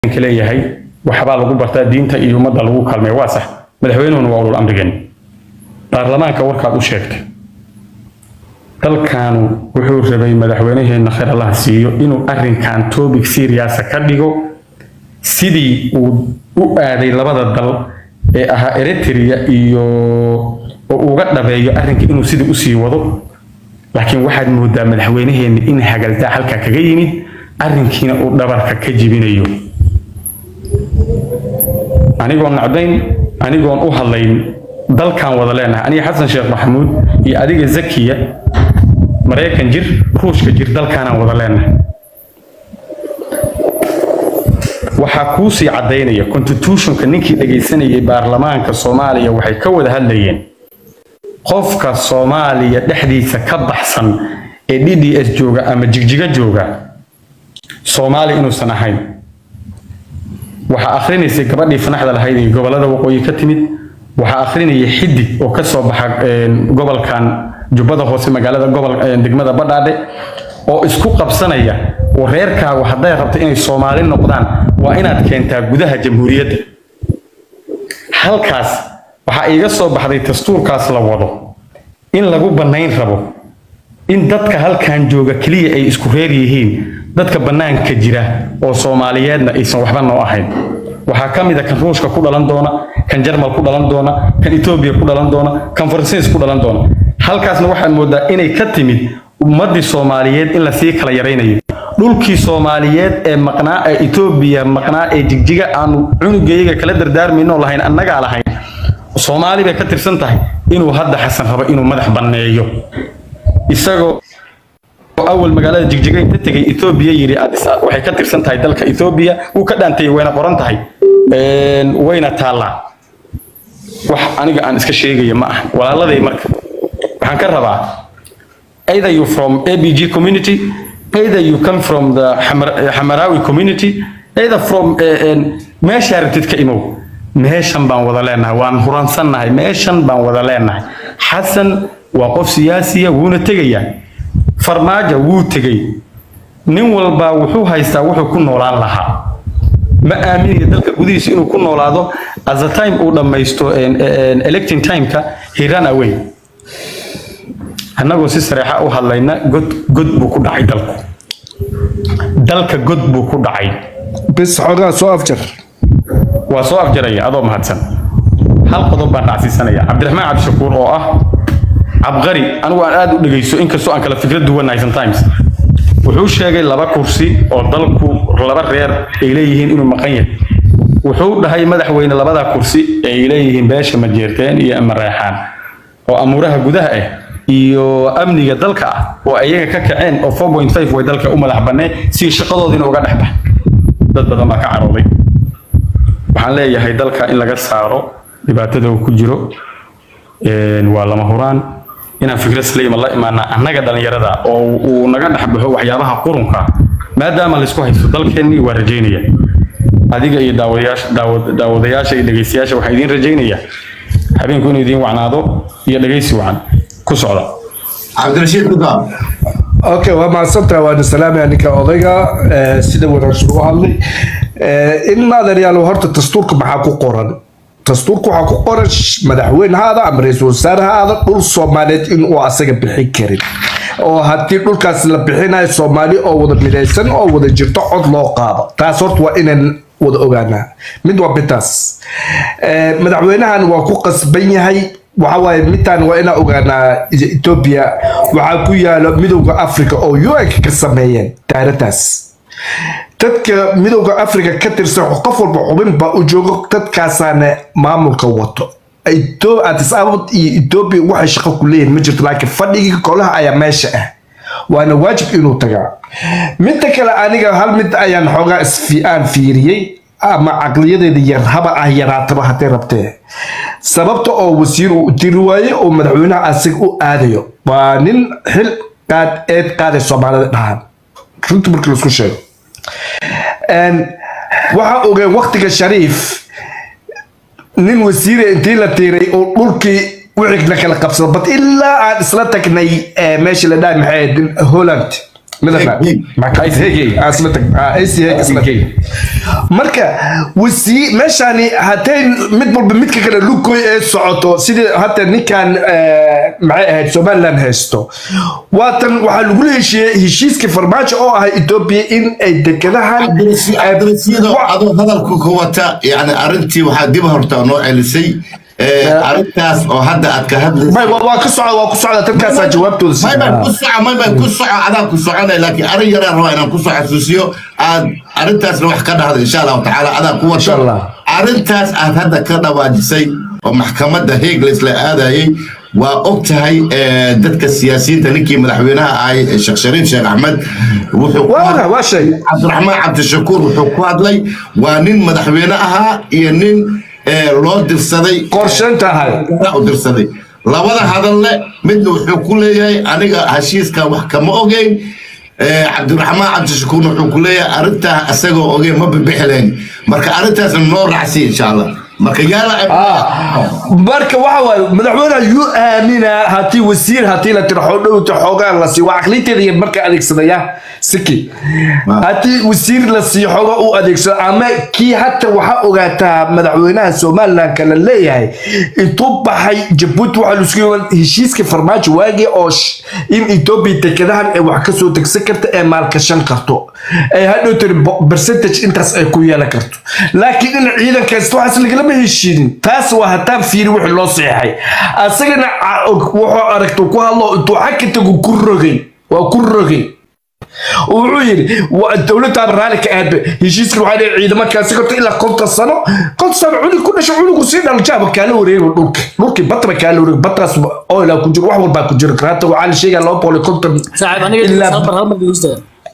leeyahay waxbaa lagu bartaa diinta iyo ummadda lagu kaalmeeya waa sax madaxweynuhuna waa ulul amrigan baarlamaanka warkaad u sheegtay dalkaanu wuxuu rabay madaxweynaheenna khayr allaha siiyo inuu arrinkan topic seriasa ka dhigo sidii uu u aaday labada dal ee ahaa eritrea iyo oo uga dhabeeyo arrinka inuu sidii usii wado laakiin waxaad moodaa madaxweynaheenna in hagaldaa halkaa kaga yimid arrinkiina uu dhabarka ka jibinayo anigoon nacdayn anigoon u hadlayn dalkaan wada leenahay aniga xasan sheekh maxamuud iyo adiga zakiya maraykan jir ruushka jir dalkaanaan wada leenahay waxaa kuusii caddaynaya constitutionka ninkii dhegaysanayay baarlamaanka soomaaliya waxay ka wada hadlayeen qofka soomaaliya dhexdiisa ka baxsan ee d d s jooga ama jigjiga jooga soomaali inuusan ahayn waxaa akhrinaysay gabadhii fanaxda lahayd ee gobolada waqooyi ka timid waxaa akhrinaya xidig oo ka soo baxa gobolkan jubbada hoose magaalada gobol degmada badhaadhe oo isku qabsanaya oo reerkaagu hadday rabto inay soomaali noqdaan waa inaad keentaa gudaha jamhuuriyadda halkaas waxaa iiga soo baxday dastuurkaas la wado in lagu bannayn rabo in dadka halkan jooga keliya ay isku reer yihiin dadka bannaanka jira oo soomaaliyeedna aysan waxba noo ahayn waxaa ka mid a kan ruushka ku dhalan doona kan jarmal ku dhalan doona kan etoobiya ku dhalan doona kan faransiis ku dhalan doona halkaasna waxaad moodaa inay ka timid ummaddii soomaaliyeed in lasii kala yaraynayo dhulkii soomaaliyeed ee maqnaa ee etoobiya maqnaa ee jigjiga aanu cunugayaga kala dardaarmayno lahayn annagaa lahayn soomaali bay ka tirsan tahay inuu hadda xasan rabo inuu madax banneeyo isagoo awal magaalada jigjiga inta tegay etoobiya yidhi waxay ka tirsan tahay dalka etoobiya wuu ka dhaantay wayna qoran tahay wayna taallaa wax aniga aan iska sheegaya ma aha walaaladay marka waxaan ka rabaa either you from abg community either you come from the xamarawi community either from meeshaa rabtid ka imow meeshan baan wada leenahay waan huransannahay meeshan baan wada leenahay xasan waa qof siyaasiya wuuna tegayaa farmaajo wuu tegey nin walbaa wuxuu haystaa wuxuu ku noolaan lahaa ma aaminaya dalka gudihiisa inuu ku noolaado as a time uu dhammaysto electing timeka he ran away annagoo si sareexa u hadlayna god god buu ku dhacay dalku dalka god buu ku dhacay bis xoogaa soo afjar waa soo afjaraya adoo mahadsan hal qodob baan dhacsiisanaya cabdiraxmaan cabdishakuur oo ah cabqari anigu aan aad u dhegayso inkastoo aan kala fikrad duwanahay sometimes wuxuu sheegay laba kursi oo dalku laba reer ay leeyihiin inuu maqan yahay wuxuu dhahay madaxweyne labada kursi ay leeyihiin beesha majeerteen iyo amareexaan oo amuuraha gudaha ah iyo amniga dalka ah oo ayaga ka kaceen oo 4.5 way dalka u madax banneen si shaqadoodiina uga dhex bax dad badan baa ka carooday waxaan leeyahay dalka in laga saaro dhibaatada uu ku jiro waa lama huraan inaan fikrad saliima la imaana annaga dhallinyarada oo uu naga dhex baxo waxyaabaha qurunka maadaama laysku haysto dalkeennii waa rajaynaya adiga iyo daawadayaasha daawadayaasha iyo dhegaystayaasha waxaa idiin rajaynaya habeenku inuu idiin wacnaado iyo dhegaysi wacan ku socda cabdirashiid kudaab okay waa mahadsantaha waana salaamaya ninka odayga sida wanaagsan u hadlay in maadaryaal horta dastuurka maxaa ku qoran dastuurka waxaa ku qoran madaxweyne ha aada ama ra-iisul wasaare ha aada dhul soomaaliyeed inuu asaga bixin karin oo haddii dhulkaas la bixinayo soomaali oo wada midaysan oo wada jirto cod loo qaado taas horta waa inaan wada ogaanaa mid waa bidaas madaxweynahan waa ku qasban yahay waxa waaye midtaan waa inaan ogaanaa etoobiya waxaa ku yaalo midowda africa oo un ka sameeyeen daaradaas dadka midowda africa ka tirsan qof walba xubin baa u joogo dadkaasaana maamulka wato addis abad iyo etoobiya waxay shaqo ku leeyihin ma jirto laakiin fadhigii golaha ayaa meesha ah waana waajib inuu tagaa midda kale aniga hal mid ayaan xoogaa aan fiiriyey ama caqliyadeeda yar haba ah yaraataba hadday rabtee sababta oo wasiir uu diri waaye oo madaxweynaha asaga u aadayo waa nin xil qaad eed qaaday soomaalida dhahan runta markii laisku sheego waxaa ogeen waktiga shariif nin wasiire intii la tiiray oo dhulkii wixii la kala qabsado bad ilaa aan isla tagnay meesha la dhahay maxay holland midana Heeg, heeg. maxkamad heegay asma tag ah ac heeg isla marka wasii meeshani haday mid walba midka kale lugoy ee socoto sidii hadda ninkan eh, maxay ahayd somaliland haysto waatan waxaa lagula heshiiyey heshiiskii farmaajo oo ahay etoobiya in ay dekedahan cabdirasiido adoo hadalku ku wata yani arrintii waxaa dib horta noo celisay Eh, arrintaas oo hadda aad ka hadlaysa may waa waa ka socda waa ku socda dadkaasaa jawaabtooda may baan ku siinaa soco may baan ku soco adaan ku soconay laakiin arrin yaraan rabaa inaan kusoo xasuusiyo aad arrintaasna wax ka dhahda insha allahu tacaala adaan ku Insha wato Allah. arrintaas aad hadda ka dhawaajisay oo maxkamadda heeg laysla aadayay waa og tahay eh, dadka siyaasiyiinta ninkii madaxweynaha ahay eh, sheekh shariif sheekh axmed wuxuu ku waa hadlay- waa shay cabdiraxmaan cabdishakuur wuxuu ku hadlay waa nin madaxweyne ahaa iyo nin eh, loo dirsaday qorshaynta ahay u dirsaday labada hadalle midna wuxuu ku leeyahay aniga heshiiska wax kama ogeyn Eh, cabdiraxmaan cabdishakuurna wuxuu ku leeyahay arrintaa asagoo ogeyn ma bibixleen marka arrintaasna noo raacsiy insha allah marka yaala marka waxa waaye madaxweynaha yuu aaminaa haddii wasiir haddii la tiro xoodhowta xoogaa la siiyo waa aqliinteeda iyo marka adeegsadaya siki haddii wasiir la siiyo xoogaa u adeegsado ama kii hata waxaa ogaataa madaxweynaha somaliland kala leeyahay intuu baxay jabuuti waxaa laisku yimaad heshiiska farmaajo waagii oo sh- in etoobiya dekedahan ay wax kasoo degsan karta ee maalgashan karto ay hadhow tiri bo- percentage intaas ay ku yeelan karto laakiin in ciidankaas waxaas lagalama heshiinin taas waa haddaan fiiri wixii loo seexay asagana ca- wuxuu aragta ku hadlo intuu xagka tagu ku rogay waa ku rogay wuxuu yidhi waa dowladdaaba raalli ka aadba heshiiskan waxaa dhihi ciidamo kaasi karto ilaa konton sano konton sano cunug ku dhasho cunugu sii dhaljaaba kaala wareego dhulka dhulkii bataba kaala wareego bataas oilaa ku jiro wax walbaa ku jiro hata waxaa la sheegaa laba boqol iyo konton saaxiib aniga ilaa sabar hal mar dhegeysta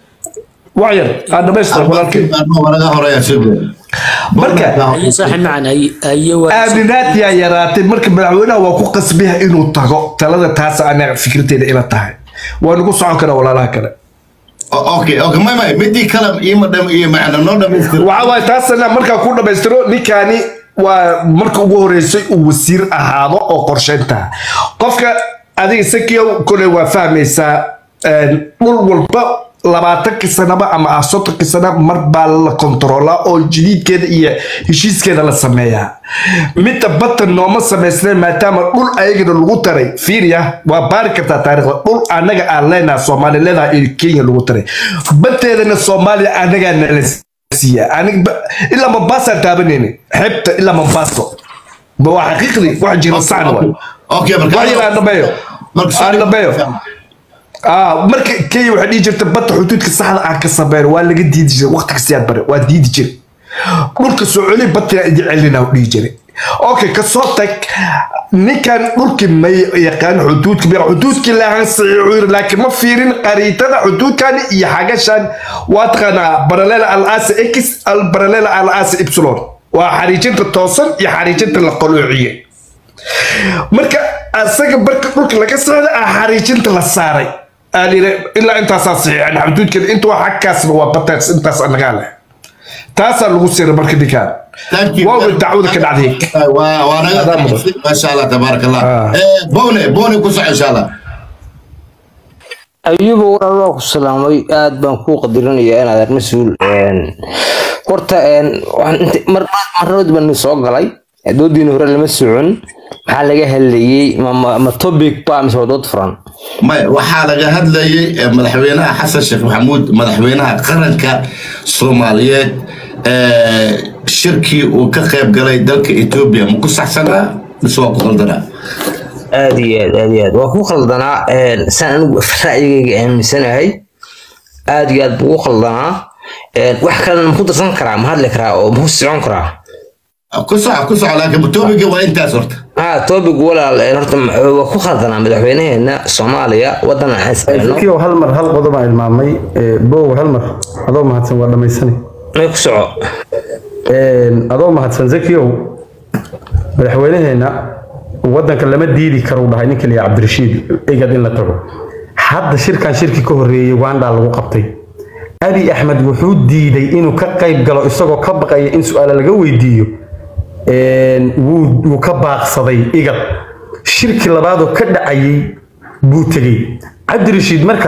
wax yar aan dhamaystir walaalkay laga horeeya sibir marka ayo saaxiib macan ay ayo waa aaminaad yaa yaraatay marka madaxweynaha waa ku qasbiya inuu tago talada taas anaga fikirteeda ila tahay waa nagu socon karaa walaalaha kale okay okay may may midii kale iima dham iyo macna noo dhamaystir waxa waaye taasna markaa ku dhammaystiro ninkaani waa marka ugu horeysay uu wasiir ahaado oo qorshaynta qofka adiga sakiyow koley waa fahmaysaa een, dhul walba labaatankii sanaba ama ah soddonkii sana mar baa la kontaroolaa oo jadiidkeeda iyo heshiiskeeda la sameeyaa midda badda nooma samaysneen maadaama dhul ayagana lagu taray fiiriya waa baari kartaa taariikhda dhul anaga aan leenaha soomaaliya leedaha iyo kenya lagu taray baddeedana soomaaliya anagaa nala siiya aniga ba- ilaa mombasaan taabanayni xeebta ilaa mombaaso ma waa xaqiiqdii wax jira sacna waay okay marka wax yar aan dhameeyo Marka- aan dhameeyo ah marka kenya waxay dhihi jirta badda xuduudka saxda aan ka sameyn waa laga diidi jiray waqti kastiyaad bare waa diidi jiray dhulka soo celi badda idi celina u dhihi jiray okay kasoo tag ninkan dhulkii ma yaqaan xuduudka bir xuduudkii laahan saxiixu yiri laakiin ma fiirin qariitada xuduudkani iyo xagashan waa taqaanaa baralela al asa x al baralela al asa epsilon waa xariijinta toosan iyo xariijinta la qaloociyey marka asaga barka dhulka laga socda ah xariijinta la saaray aan yidhi ilaa intaasaa saxiixan xuduudkeeda inta waa xagkaasba waa bataas intaas anagaa leh taasaa lagu siray marka ninkaan Thank you. waa way dacwada ka dhacday waa waa naga Adaa mudan. masha allah tabaarak allah Ah. Eh, bone bone ku soco insha allah ayuba walaal waa ku salaamay aad baan kuu qadirinayaa inaad ar mas-uul een, horta een, waxaan inta- mar marnabad baan soo galay doodiina hore lama socon maxaa laga hadlayey ma- ma ma topic ba mise waa dood furan may waxaa laga hadlayay eh, madaxweynaha xasan sheekh maxamuud madaxweynaha qaranka soomaaliyeed eh, shirkii uu ka qayb galay dalka etoobiya ma ku saxsanaa mise waa ku qaldanaa aad iyo aad aad iyo aad waa ku khaldanaa een, saan anigu ra'yigayga aaminsanahay aad iyo aad buu u khaldanaa een, wax kalena ma ku darsan karaa ma hadli karaa oo ma ku socon karaa ku soco ku soco laakiin topiga waa intaas horta ها توبك ولا horta waa ku khaldanaa madaxweynaheena Soomaaliya wadan aan isleeno zakiyow hal mar hal qodob aan ilmaamay Eh, bow hal mar adoo mahadsan waa dhammaysani may ku soco Een, adoo mahadsan zakiyow madaxweynaheena wadanka lama diidi karo dhahay ninka liya cabdirashiid egad in la tago hadda shirkan shirki ka horeeyey uganda lagu qabtay abi axmed wuxuu diiday inuu ka qayb galo isagoo ka baqaya in su-aala laga weydiiyo Een, wuu wuu ka baaqsaday igad shirki labaadoo ka dhacayay buu tegey cabdirashiid marka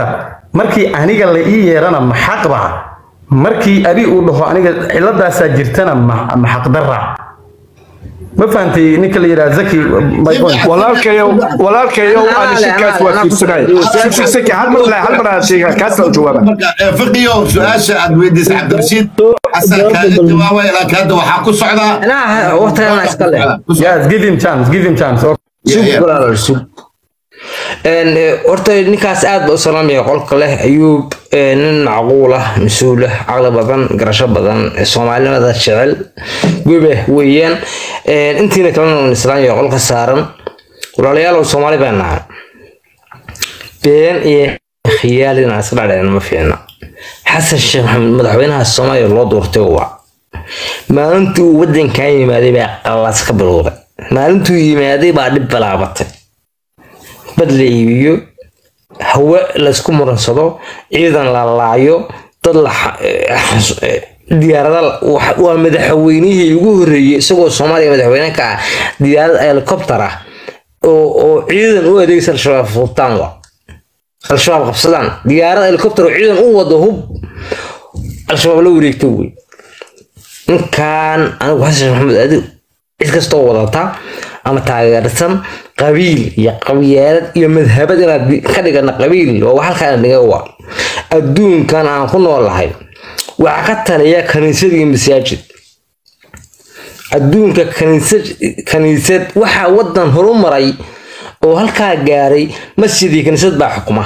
markii aniga la ii yeerana ma xaqba markii abi uu dhaho aniga ciladaasaa jirtana ma ma xaqdarra ma fahantay ninka la yidhaha zaki my point walaalkayow walaalkayow aan shirkaas waa fiirsanay siki siki hal mar hal mar aan sheega kaas oo jawaaba marka eh, fiqiyo su-aasha aad weydiisay cabdirashiid xasan kaaga jawaabay laakiin hadda waxaa ku socdaa anaa waqtigan iska leh yes give him chance give him chance okay. Yeah, yeah. sug walaal sug Een, eh, horta ninkaas aad ba u salaamaya qolka leh ayuub eh, nin macquul ah mas-uul ah caqli badan garasho badan eh, soomaalinimada jecel webe weeyaan Een, intiina kalena waan islaamaya qolka saaran walaalayaal soomaali baan nahay been iyo khiyaal inaan iska dhacdhacin ma fiicna xasan sheekh maxamed madaxweynaha soomaaliya loo doortay waa maalintii uu wadankan yimaaday baa qallaas ka bilowday maalintuu yimaaday baa dhib balaabatay bad la iibiyo hawe laysku muransado ciidan la laayo dad la xa- eh, xas- eh, diyaarada la- wax- waa madaxweynihii ugu horreeyey isagoo soomaaliya madaxweyne ka ah diyaarad helicopter ah oo oo ciidan u adeegsa al-shabaab fuubtaan wa al-shabaab qabsadaan diyaarad helicopter oo ciidan u wado hub al-shabaab la wareegto wey ninkan anigu xasan maxamed adi cid kastoo wadata ama taageersan qabiil iyo qabyaalad iyo madhabad inaad bi- ka dhigana qabiil oo halkaan dhiga waa adduunkan aan ku noolahay waxaa ka taliya kaniisad iyo masaajid adduunka kaniisad kaniisad waxaa wadan horumaray oo halkaa gaaray masjid iyo kaniisad baa xukuma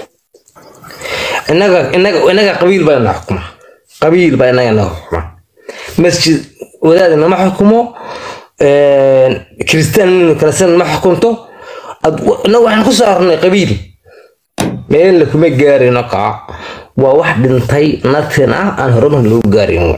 inaga inaga inaga qabiil baa ina xukuma qabiil baa inaga ina xukuma masjid wadaad inama xukumo kristaan kalesan ma xukunto Ad- inaga waxaan ku soo arnay qabiil meel kuma gaarino kaa waa wax dhintay natin ah aan horumar lagu gaarin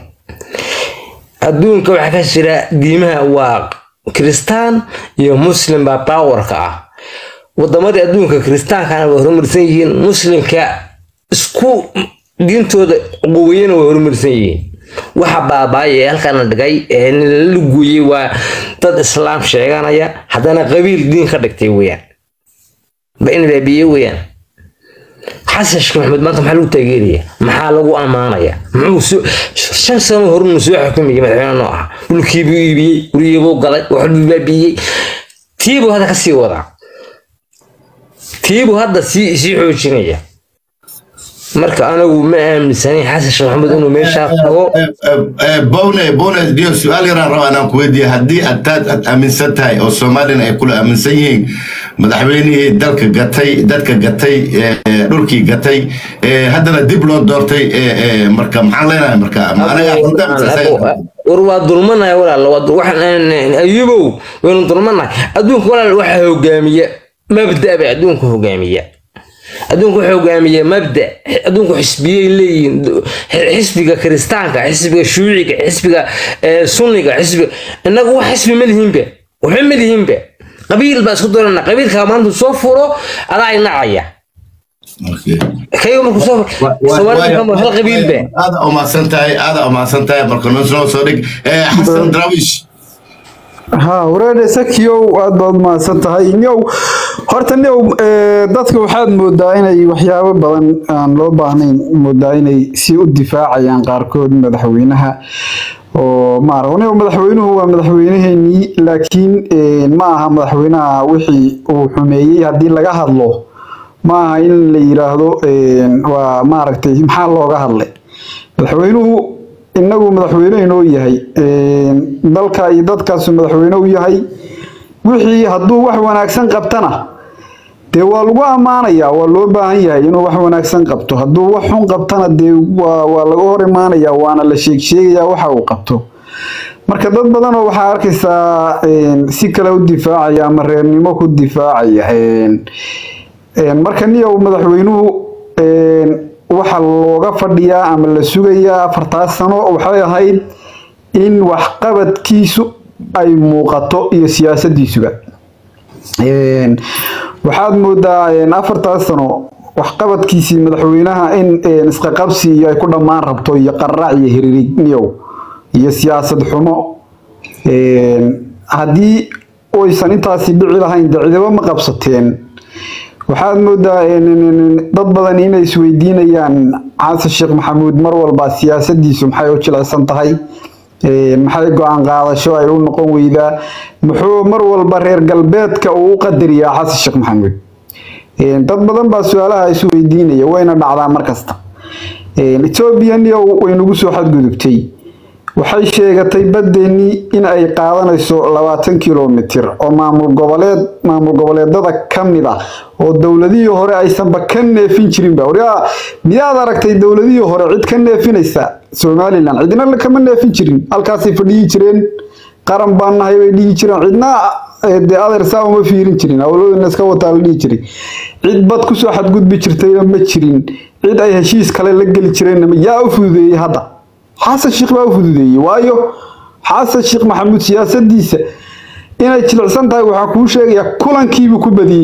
adduunka waxaa ka jira diimaha waa kristaan iyo muslim baa powerka ah wadamadii adduunka kiristaankana way horumarsan yihiin muslimka isku diintooda quweyana way horumarsan yihiin waxa baabaaya ee halkaana dhigay ee la luguyey waa dad islaam sheeganaya haddana qabiil diin ka dhigtay weyaan ba in baabiye weyaan xasan sheekh maxamed maanta maxaa lagu taageeraya maxaa lagu ammaanaya muxuu soo shan sano horunu soo xukumayay madaxweyne noo ah dhulkiibuu iibiyey guryiibuu galay waxbuu baabiiyey tiibuu hadda kasii wadaa tiibuu hadda sii sii xoojinaya marka anagu ma aaminsanayn xasan sheekh maxamed inuu meeshaa tago bowne bowne dio su-aal yaraan raba inaan ku weydiiya haddii adtaad aad aaminsan tahay oo soomaalina ay kula aaminsan yihiin madaxweynihii dalka gatay dadka gatay eh, eh, dhulkii gatay eh, haddana dib loo doortay eh, eh, marka maxaan leenahay marka ma anaga xunta mise isaga? war waa dulmanaya walaal waa dul- waxaan ayubow waynu dulmanahay adduunka walaal waxaa hogaamiya mabda bay adduunka hogaamiya adduunka wuxuu hogaamiya mabda adduunku xisbiyay leeyihiin xisbiga kiristaanka xisbiga shuuciga xisbiga eh, sunniga xisbiga innagu wax xisbi ma lihiinba waxba ma lihiinba qabiil baa isku doonana qabiilkaa maanta soo furo adaa inacaya Okay. kayo markuu soo furo soomaalida kama hal qabiil ba aada umahadsan tahay aada umahadsan tahay marka noo soo dhig Eh, xasan drawish ها wareer sakiyow aad baad mahadsan tahay nyow horta nyow eh, dadka waxaad moodaa inay waxyaabo badan aan loo baahnayn moodaa inay si u difaacayaan qaarkood madaxweynaha oo maara nyow madaxweynuhu waa madaxweyneheenii laakiin eh, ma aha madaxweynaha wixii uu xumeeyey haddii laga hadlo ma aha in la yiraahdo eh, waa maaragtay maxaa looga hadlay madaxweynuhu inagu madaxweyne inoo yahay Een, dalka iyo dadkaasu madaxweyne u yahay wixii hadduu wax wanaagsan qabtana dee waa lagu ammaanayaa waa loo baahan yahay inuu wax wanaagsan qabto hadduu wax xun qabtana dee waa waa laga hor imaanayaa waana la sheeg sheegayaa waxa uu qabto marka dad badan oo waxaa arkaysaa een, si kale u difaacaya ama reernimo ku difaacaya Een, een, marka niyow madaxweynuhu een, waxa looga fadhiyaa ama la sugayaa afartaas sano waxay ahayd in waxqabadkiisu ay muuqato iyo siyaasadiisuba Een, waxaad moodaa een, afartaas sano waxqabadkiisii madaxweynaha in een, isqaqabsi iyo ay ku dhammaan rabto iyo qaraac iyo hiriirigniyow iyo siyaasad xumo Een, haddii oysan intaasi dhici lahayn dee cidaba ma qabsateen waxaad moodaa dad badan inay isweydiinayaan xasan sheekh maxamuud mar walba siyaasadiisu maxay u jilicsan tahay maxay go-aan qaadasho ay u noqon weydaa muxuu mar walba reer galbeedka uu u qadariyaa xasan sheekh maxamuud dad badan baa su-aalaha isu weydiinaya wayna dhacdaa mar kasta ethoobianiya way nagu soo xadgudubtay waxay sheegatay baddeenii in ay qaadanayso labaatan kilomitir oo maamul goboleed maamul goboleedada ka mid ah oo dowladihii hore aysanba ka neefin jirinba waryaa miyaad aragtay dowladihii hore cid ka neefinaysa somalilan cidna kama neefin jirin halkaasay fadhiyi jireen qaran baan nahay bay dhihi jireen cidna dee adeer saa uma fiirin jirin awladoodna iska wataa la dhihi jiray cid bad kusoo xadgudbi jirtayna ma jirin cid ay heshiis kale la geli jireenna yaa u fududeeyey hadda xasan sheekh baa u fududeeyey waayo xasan sheekh maxamuud siyaasadiisa inay jilicsan tahay waxaa kuu sheegaya kulankiibuu ku badiyey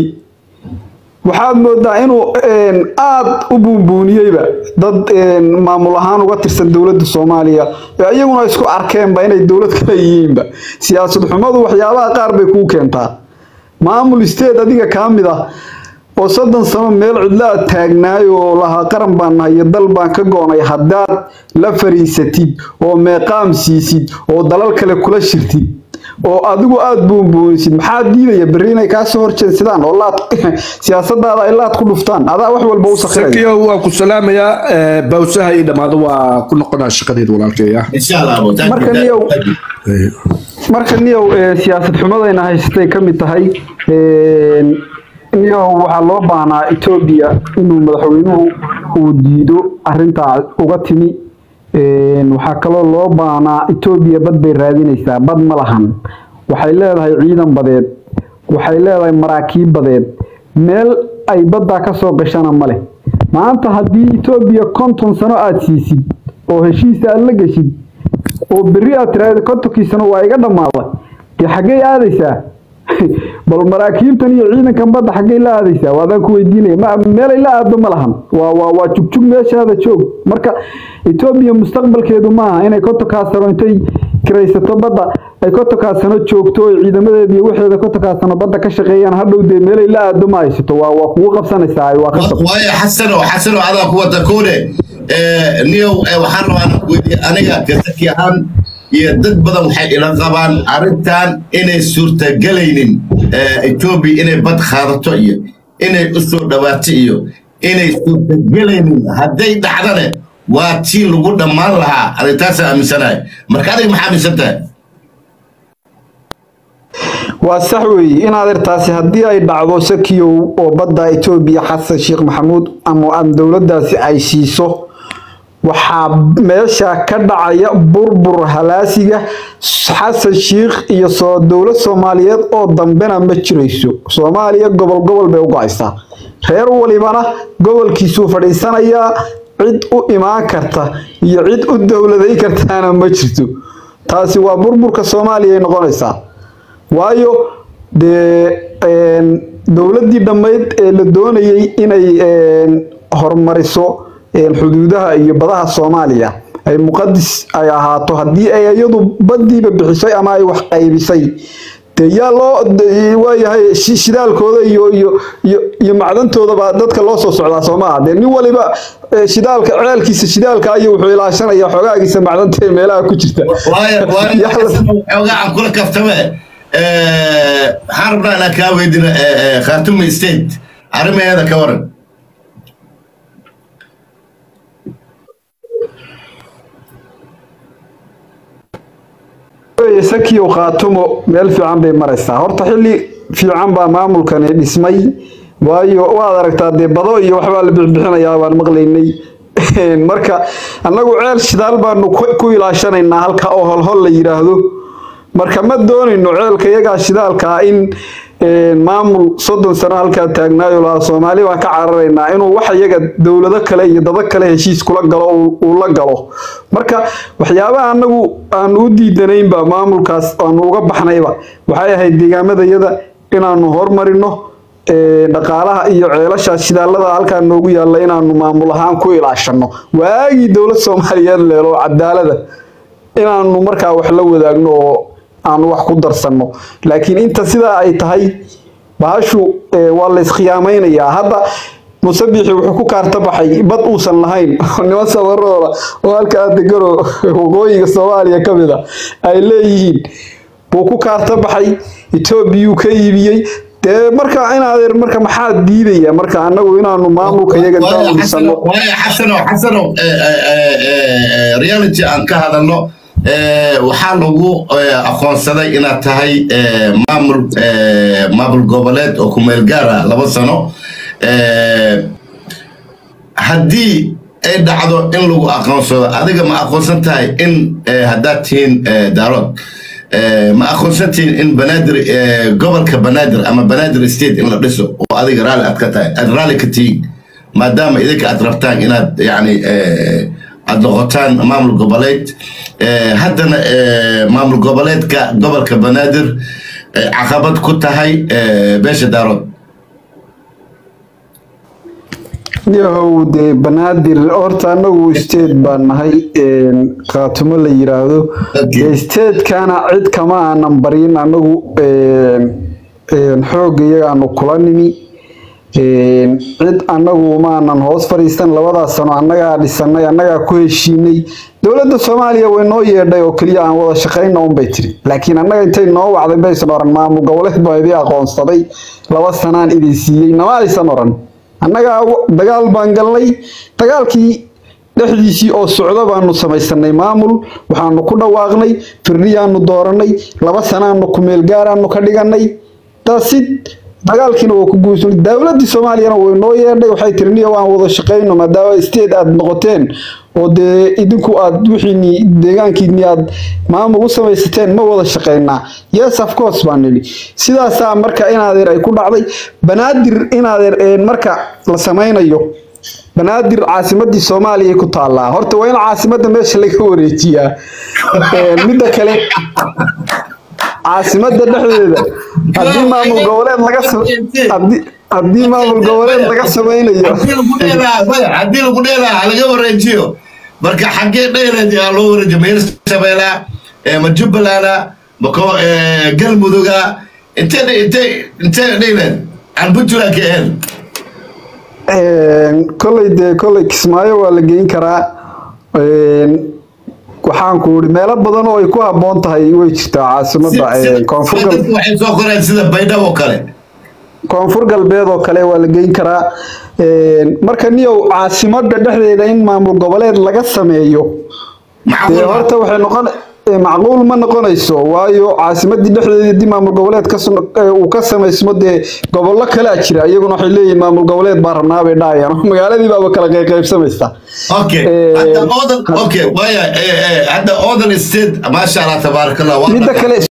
waxaad moodaa inuu aada u buunbuuniyeyba dad maamul ahaan uga tirsan dowladda soomaaliya ee iyaguna isku arkeenba inay dowlad kale yihiinba siyaasad xumadu waxyaabaha qaar bay kuu keentaa maamul state adiga kaa mid ah oo soddon sano meel cidla a taagnaay oo lahaa qaran baan nahay iyo dal baan ka goonay haddaad la fariisatid oo meeqaam siisid oo dalal kale kula shirtid oo adigu aada buunbuunisid maxaa diidaya berri inay kaasoo horjeedsadaan oo laad siyaasadaada ay laad ku dhuftaan adaa wax walba u sakiraya sakiyo waa ku salaamayaa bawsaha ii dhammaado waa ku noqonaa shaqadeed walaalkeeya insha allah thank you, Marka thank niyow- you, thank you. marka niyow eh, siyaasad xumadayna haysatay ka mid tahay een, niyow waxaa loo baahnaa etoobiya inuu madaxweynuhu uu diido arintaa uga timi Een, waxaa kaloo loo baahnaa etoobiya bad bay raadinaysaa bad ma lahan waxay leedahay ciidan badeed waxay leedahay maraakiib badeed meel ay baddaa ka soo gashana ma leh maanta haddii etoobiya konton sano aada siisid oo heshiisa aada la geshid oo berri aad tiraahdo kontonkiisana waa iga dhammaada dee xaggey aadaysaa bal maraakiibtan iyo ciidankan badda xaggey la aadaysaa waadaan ku weydiinaya ma meelay la aado ma lahan waa waa waa jugjug meeshaada joog marka etoobiya mustaqbalkeedu maaha inay kontonkaa sano intay kiraysato badda ay kontonkaa sano joogto oo ciidamadeeda iyo waxeeda kontonkaa sano badda ka shaqeeyaan hadhow dee meelay la aado ma haysato waa waa kugu qabsanaysaa waa qasab waayo xasano xasano adaa ku wada koone niyow eh, waxaan rabaa inaan ku weydiiyo aniga kasaki ahaan iyo dad badan waxay ila qabaan arrintan inay suurtagelaynin eh, etoobiya inay bad qaadato iyo inay u soo dhawaato iyo inay suurtagelaynin hadday dhacdane waa tii lagu dhammaan lahaa arrintaasaan aaminsanahay marka adiga maxaa aaminsan tahay waa sax weeye in adeertaasi haddii ay dhacdo sakiyow oo badda etoobiya xasan sheekh maxamuud ama aan dowladdaasi ay siiso waxaa meesha ka dhacaya burbur halaasiga xasan sheekh iyo soo dowlad soomaaliyeed oo dambena ma jirayso soomaaliya gobol gobol bay u go-aysaa reer walibana gobolkiisuu fadhiisanayaa cid u imaan karta iyo cid u dowladay kartaana ma jirto taasi waa burburka soomaaliya ay noqonaysaa waayo dee een, dowladdii dhammayd ee la doonayay inay een, horumariso een, xuduudaha iyo badaha soomaaliya ay muqadis ay ahaato haddii ay iyadu baddiiba bixisay ama ay wax qaybisay dee yaa loo de- waayahay shi- shidaalkooda iyo iyo iyo iyo macdantoodaba dadka loo soo socdaa soo maaha dee nin waliba eh, shidaalka ceelkiisa shidaalka ayuu wuxuu ilaashanaya xoogaagiisa macdanta ee meelaha ku jirta waayo waayo Yaa la- xoogaa aan kula kaftame Eh, waxaan rabnaa inaan kaa weydino khartoum state arrimaheeda ka waran weeye sakiyow khaatumo meel fiican bay maraysaa horta xilli fiican baa maamulkani dhismay waayo waad aragtaa dee bado iyo waxbaa la bixbixinayaa baan maqlaynay marka annagu ceel shidaal baanu ku ku ilaashanaynaa halka oo holhol la yidhaahdo marka ma doonayno ceelka iyagaa shidaalkaa in een, maamul soddon sano halkaa taagnaayo lahaa soomaali baan ka cararaynaa inuu wax iyaga dowlado kale iyo dado kale heshiis kula galo uu- uu la galo marka waxyaabaha anagu aanu u diidanaynba maamulkaas aanu uga baxnayba waxay ahayd deegaamadayada inaanu hormarino ee, dhaqaalaha iyo ceelasha shidaalada halkaa noogu yaalla inaanu maamul ahaan ku ilaashano waagii dowlad soomaaliyeed leelo cadaalada inaanu markaa wax la wadaagno oo aanu wax ku darsanno laakiin inta sidaa ay tahay bahashu eh, waa la iskhiyaameynayaa hadda musabixi wuxuu ku kaarta baxay bad uusan lahayn oo niman sabarooda oo halka adegaro waqooyiga soomaaliya ka mid a ay leeyihiin buu ku kaarta baxay etoobiyuu ka iibiyey dee marka in adeer marka maxaa diidaya marka anagu inaanu maamulka iyaga waayo daawisano xasano waayo xasano xasano eh, eh, eh, eh, reality aan ka hadalno eh, waxaa lagu eh, aqoonsaday inaad tahay eh, maamul eh, maamul goboleed oo ku meel gaara laba sano Eh, haddii ay dhacdo in lagu aqoonsado adiga ma aqoonsan tahay in eh, haddaad tihiin eh, daarood eh, ma aqoonsan tihiin in banaadir eh, gobolka banaadir ama banaadir state in la dhiso oo adiga raalli aad ka tahay aad raalli ka tihiin maadaama idinka aad rabtaan inaad yani eh, aad noqotaan maamul goboleed eh, haddana eh, maamul goboleedka gobolka banaadir eh, caqabad ku tahay eh, beesha daarood yahow dee banaadir horta anagu state baan nahay een, qaatumo la yiraahdo Okay. dee statekana cid kama aanan barin anagu een, een, xoogga iyagaanu kula nimi een, cid anagu maanan hoos fadhiistan labadaas sano annagaa dhisanay annagaa ku heshiinay dowladda soomaaliya way noo yeedhay oo keliya aan wada shaqayna unbay tiri laakiin annaga intay noo wacday baysan oran maamul goboleed baa idii aqoonsaday laba sanaan idin siiyey nama aysan oran annagaa w- dagaal baan galnay dagaalkii dhexdiisii oo socda baanu samaysanay maamul waxaanu ku dhawaaqnay firdiyaanu dooranay laba sanaanu kumeel gaaraanu ka dhiganay taasid dagaalkiina waa ku guursanay dowladii soomaaliyana way noo yeedhay waxay tiri niyo waan wada shaqayno maadaama state aad noqoteen oo dee idinku aad wixiini deegaankiini aad maamul u samaysateen ma wada shaqaynaa yes of course baan nidhi sidaasaa marka inaadeer ay ku dhacday banaadir inaadeer een marka la samaynayo banaadir caasimadii soomaaliya ay ku taallaa horta waa in caasimada meesha laga wareejiyaa Een, midda kale caasimada dhexdeeda haddii maamul goboleed laga sa- haddii- haddii maamul goboleed laga samaynayo haddii lagu dheelaa maya haddii lagu dheelaa ha laga wareejiyo marka xaggee dheeleed yaa loo wareejiyo ma hirshabeelaa eh, ma jubbalanda ma ko eh, galmuduga intee dhe- intee intee dheeleed aan puntland ka ahayn Een, koley dee koley kismaayo waa la geyn karaa Een, waxaan ku uri meelo badan oo ay ku habboon tahay way jirtaa caasimada een, koonfur gal- dadku waxay soo qoreen sida baydhabo kale koonfur galbeed oo kale waa la geyn karaa Een, marka niyow caasimada dhexdeeda in maamul goboleed laga sameeyo dee macquul horta waxay noqon ee, macquul ma noqonayso waayo caasimadii dhexdeeda haddii maamul goboleed ka sun- ee, uu ka samaysmo dee gobollo kalea jira iyaguna waxay leeyihiin maamul goboleed baa rabnaa bay dhahayaan magaaladii baaba kala qaybsamaysa okay Eh, hadda odan okay waya eh, eh, hadda odan state maasha allah tabaaraka allah waa midda dhaqan. kale